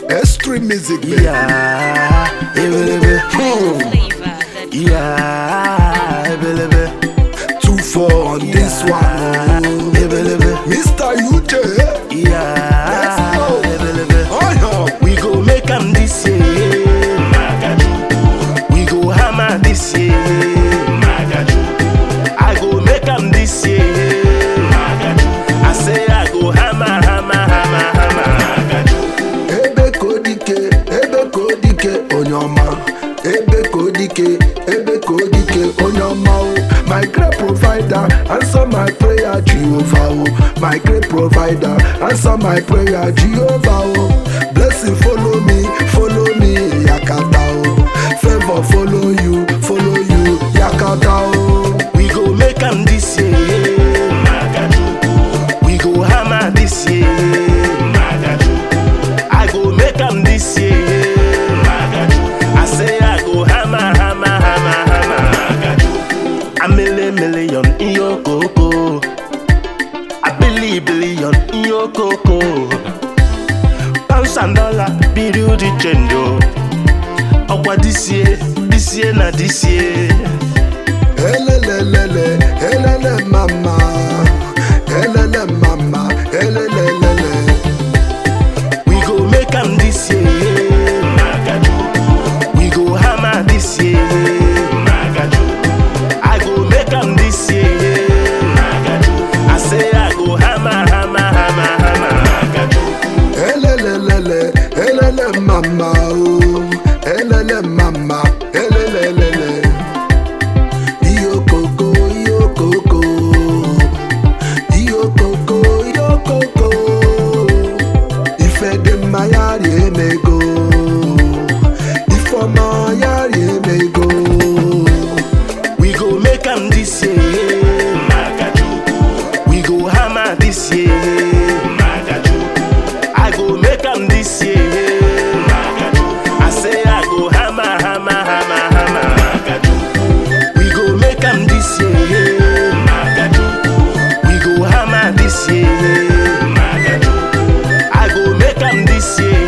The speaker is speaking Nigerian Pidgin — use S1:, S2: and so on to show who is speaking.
S1: Extreme music, baby.
S2: Yeah, ebelebe. Hmm.
S3: flavor that
S2: Yeah, ebelebe.
S1: Two four on this one. oh.
S2: Ebelebe.
S1: Mr. UJ.
S2: Yeah,
S1: Let's go.
S2: ebelebe.
S1: Oh, yeah.
S2: We go make am this year. We go hammer this year. I go make am this year. I say I go hammer, hammer, hammer, hammer.
S1: ebe ka ọ dike ebe ka ọ dike onye ọma ebe ka ọ dike ebe ka ọ dike onye ọma o my great provider answer my prayer jehovah o my great provider answer my prayer jehovah o blessing follow me follow me yakata o favour follow you follow you yakata o.
S2: We go make am this year. We go hammer this year. I go make am this year. I say I go hammer, hammer, hammer, hammer. A million million in your coco. A billion billion in your coco. Pounds and dollar, period the change. oh. Ọkwa this year, this year na this year.
S1: Elelelele, elele mama, elele mama, elelelele.
S2: We go make am this year. We go hammer this year. I go make am this year. I say I go hammer, hammer, hammer, hammer.
S1: Elelelele, elele mama, oh, elele mama, elelelele. Iyo koko, iyo koko, iyo koko, iyo koko. Ife dị mma ya rie emego, ifeọma ya rie emego.
S2: We go make am this year. We go hammer this year. I go make am this year. I say I go hammer, hammer, hammer, hammer. We go make am this year. We go hammer this year. I go make am this year.